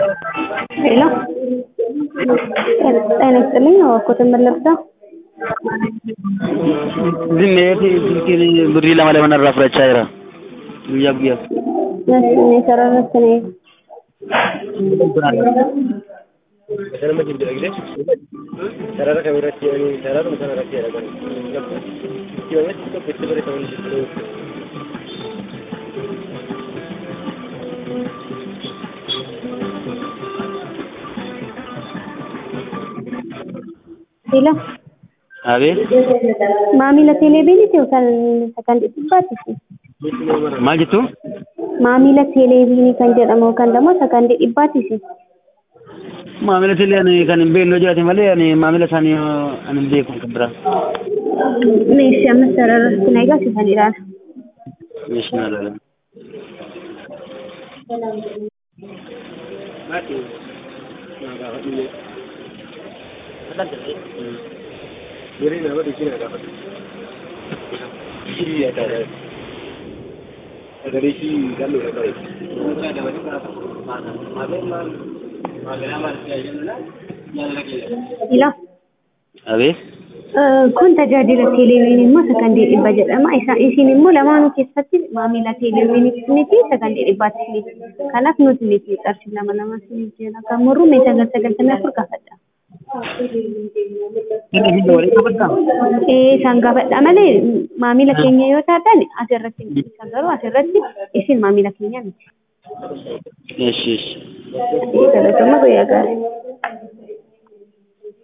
ሄሎ ጤና ይስጥልኝ እባክዎትን ምን ልርዳ? Dhimmeefi silkiin birrii lama lama narraa fudhachaa jira. Guyyaa guyyaa. እሺ እኔ sararratti ነው Sanama jijjiiragdee sarara kam irratti jedhanii sararuma sana irratti jedhaman. Itti baay'eetti tokko itti barreeffaman jijjiiruu. ሄሎ Abeet maamila teeleeviiniiti yookaan kan dhibbaati maal jettu? maamila teeleeviinii kan jedhamu yookaan immoo sakandii dhibbaati Maamila tillee ani kan hin beekne yoo jiraate malee ani maamila isaanii ani hin beeku kan biraa. meeshii amma sararratti na eegalchisan ilaala. Meeshaan alaala. Birrii nama dhiibbina gaafatu. Ishii adda Sagalee ishii galluudha qabe. Ila Abeet kun tajaajila teeleeviinii immoo sakandii dhibba jedhama. Isa isin immoo lamaanuu keessatti maamila teeleeviinii fi sakandii dhibbaatti isiniif. Kanaaf nuti miti qarshii lama lama isiniif jenna. Kan murru mee sagal sagaltamii afur gaafadha. inni hin walii qabaddaa? Ee isaan gaafadha malee maamila keenya yoo taatan asirratti isa garuu asirratti isin maamila keenya miti. Eeshi eeshi. Galatoomaa guyyaa gaarii.